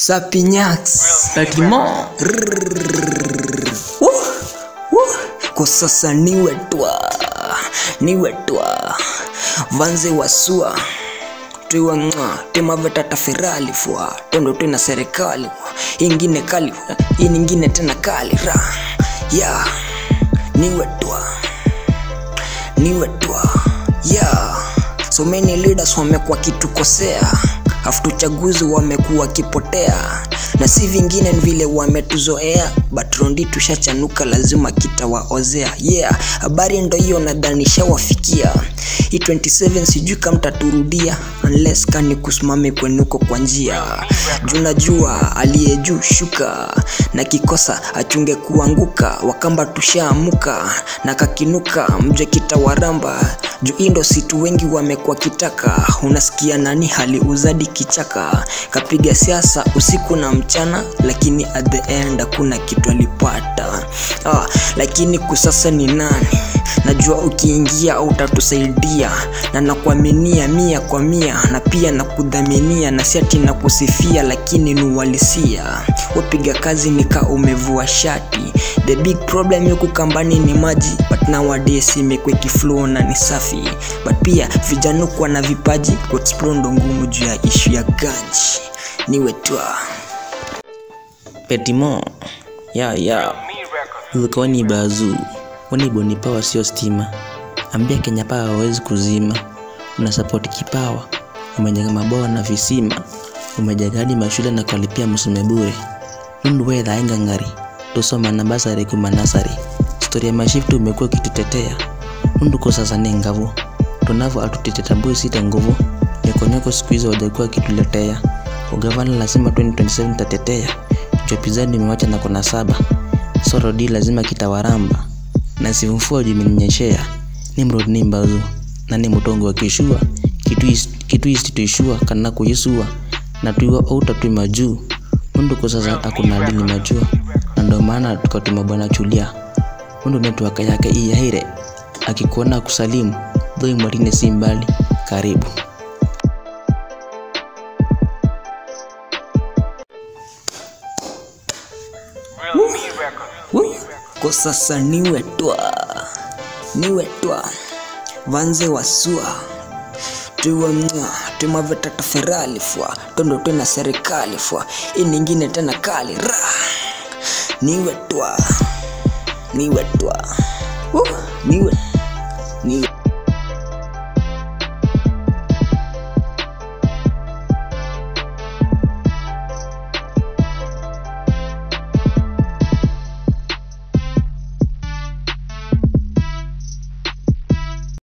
Sapignax. Bâtiment. Woo, woo. Kwa sasa niwe twa niwe twa vanze wasua twiwa ng'a timaveta taferali fwa tondo twina serikali ingine kali hii nyingine tena kali ra ya niwe twa niwe twa ya so many leaders wamekuwa kitukosea afu uchaguzi wamekuwa kipotea na si vingine ni vile wametuzoea but rondi tushachanuka lazima kitawaozea yeah habari ndo hiyo nadhani shawafikia hii 27 sijui kama mtaturudia unless kani kusimame kwenuko kwa njia juu najua aliye juu shuka na kikosa achunge kuanguka wakamba tushaamuka na kakinuka mje kitawaramba juu hii ndo situ wengi wamekuwa kitaka unasikia nani hali uzadi kichaka kapiga siasa usiku na mchana lakini at the end hakuna kitu alipata ah, lakini kusasa ni nani najua ukiingia utatusaidia na nakuaminia mia kwa mia na pia nakudhaminia na siati na kusifia lakini ni uhalisia wapiga kazi nika umevua shati the big problem yuku kambani ni maji but nowadays imekwe kiflow na ni safi but pia vijana kuwa na vipaji kuexplore ndo ngumu juu ya ishu ya ganji niwe twa Petimo. Ya ya. Ulikuwa ni bazu. Wani boni power sio stima. Ambia Kenya Power hawezi kuzima. Una support kipawa. Umejenga mabawa na visima. Umejenga hadi mashule na kulipia msome bure. Mundu wewe ainga ngari. Tusoma na basari kuma nasari. Story ya mashifti umekuwa ukitutetea. Mundu kwa sasa ni ngavu. Tunavyo atutetetambui sita nguvu. Nyokonyoko siku hizo wajakuwa kituletea. Ugavana lazima 2027 tatetea. Chopizani nimewacha na kona saba. Soro di lazima kitawaramba. Na sivumfua juu imeninyeshea. Nimrod ni mbazu. Na ni mutongo wa kishua. Kitu is- kitu isti tuishua kana kuyisua. Na tuiwa outa tui majuu. Mundu kwa sasa akuna adili majua. Na ndo maana tukatuma bwana chulia. Mundu netwaka yake iya hire. Akikuona kusalimu. Dhoi mwatine si mbali. Karibu. Woo! kwa sasa niwe twa niwe twa vanze wasua tuwe mwa tumaveta taferali fwa tondo tena serikali fwa hii nyingine tena kali ra niwe twa niwe twa Woo! niwe niwe